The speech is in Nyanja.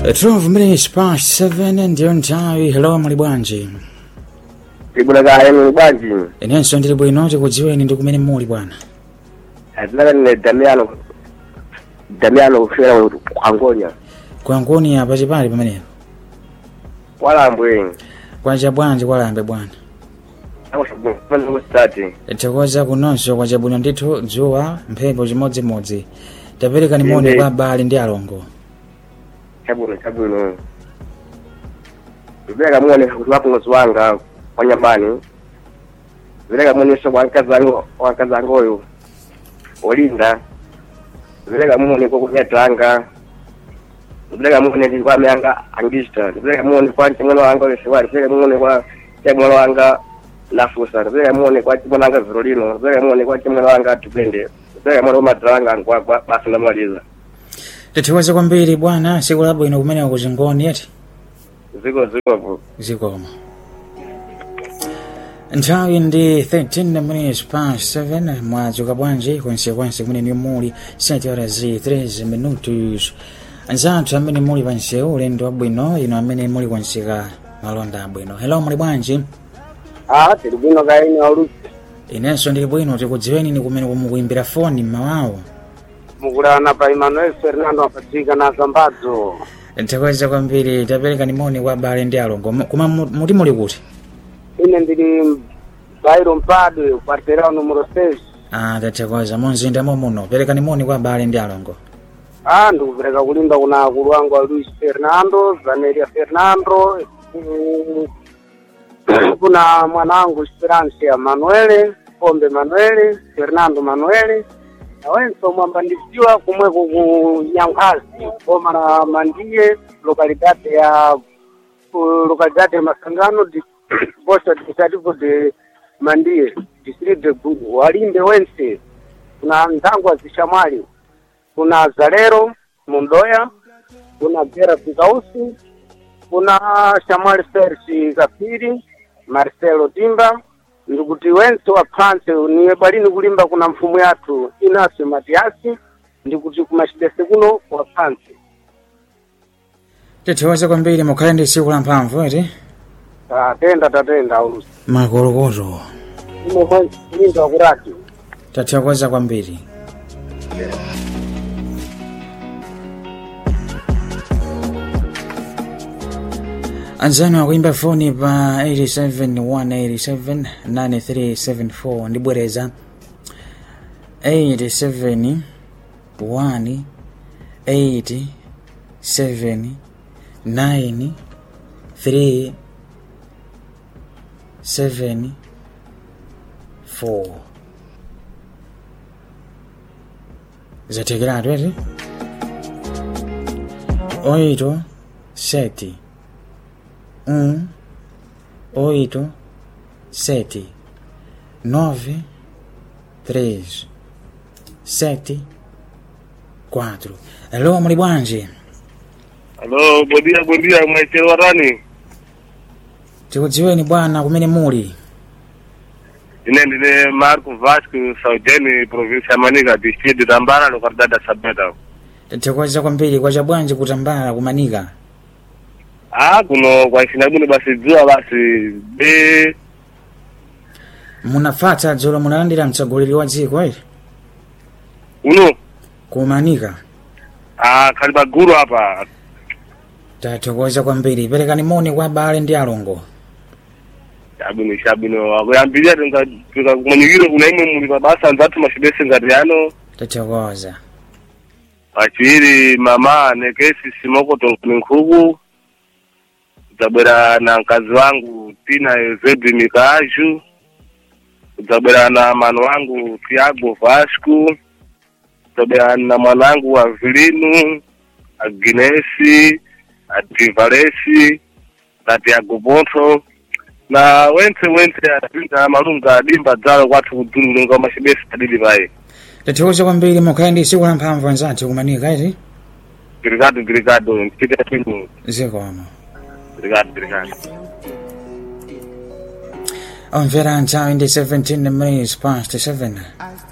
12 minutes past 7 ndiyo nthawi hello muli bwanji tibulakale muli bwanji inenso ndili bwino tikudziweni ndi kumene muli bwana azinaka ndine damiano damiano kufera kwangonya kwankoni apa chipali pamenepo walambwe kwacha bwanji kwalambe bwana akusati tikoza kunonso kwacha bwino ndithu dzuwa mphepo chimodzimodzi tapereka ni moni Inde. kwa abale ndi alongo chabwino chabwino zipereka muone kuti wapunguzi wanga kwa nyambani zipereka muoneso kwa mkazi wangu wa mkazi wangoyo olinda zipereka muone kwa kunyatanga zipereka muone ndi kwa mayanga angista zipereka muone kwa chimwene wanga olesiwali zipereka muone kwa chimwene wanga lafusa zipereka muone kwa chimwene wanga virolino zipereka muone kwa chimwene wanga tupende zipereka muone kwa madra wanga ngwagwa basi ndamaliza tithokoze kwambiri bwana siku labwino kumeneko kuchingoni yeti ziko ziko zikoma nthawi ndi 13 minutes past 7 mwadzuka bwanji kwensekwense kumene ni muli 7 horas zi 13 minutos anzathu amene muli pansewu ulendo wabwino ino amene muli kwenseka malonda abwino hello muli bwanji ah tiri bwino kaini aulusi inenso ndili bwino tikudziweni ni kumene kumukuimbira foni mmawawo mukulana pa emmanuel fernando apatika na zambadzo tithokoze kwambiri tapereka ni moni kwa abale ndi alongo Mu- koma mu- muti muli kuti ine ndili bairo mpadwe quarteirão numero 6 ah tathokoza munzinda momuno pereka ni moni kwa abale ndi alongo ah ndikupereka kulimba kuna akulu wangu a luis fernando zaneria fernando mm, kuna mwanangu esperança manuele pombe manuele fernando manuele nawenso mwambandiziwa kumweko ku nyankhazi boma la mandiye localidade ya ku localidade ya masangano di posto administrativo de mandiye district de Gulu. walimbe wense kuna nzangwa zishamwali kuna zalero mundoya kuna gera vikausi kuna shamwali sersi kafiri marcelo timba ndikuti wense wa phanse niwe balini kulimba kuna mfumu yathu inaso matiasi ndikuti kumachitese kuno wa phanse tithokoze kwambiri mukhale ndi tsiku la mphamvu eti tatenda tatenda aulusi makolokoto imwe kulimba kurati tathokoza kwambiri anzanu akuimba foni pa 871879374 ndibwereza 871879374 zatekeratu eti oito sete um oito sete nove três sete quatro alô muli bwanji Halo, bondia bondia, mwaitero rani. tikudziweni bwana kumene muli Ine ndine Marco Vasco Saudeni, província ya Manica, distrito de Tambara, localidade da Sabeda. tithokoza kwambiri kwacha bwanji kutambala kumanika Ah, kuno kwa sinabuno basi jua basi be munafata dzulo munalandira mtsogoleri wa dziko eri uno kumanika ah kaliba guru hapa. tathokoza kwambiri perekani moni kwa abale ndi alongo Shabuno shabuno akuyambilia tunga tunga kumanyikiro kuna imwe muli basa nzatu mashibese ngariano. tathokoza Pachiri mama nekesi simoko tonkuni nkhuku. Kudzabwera na mkazi wangu Tina Ezebi Mikaju. Kudzabwera na mano wangu Tiago Vasco. Kudzabwera na mwanangu Avilino, Agnesi, Adivalesi, na Tiago Bonto. Na wense wense adinda malunga adimba dzalo kwathu kudzulu lunga mashibesi adili paye. tathokoza kwambiri mukhale ndi tsiku la mphamvu anzathu kumanika eti Obrigado, obrigado. Fica aqui. zikomo Obrigado, obrigado. omvera nthawi ndi 17 minutes past 7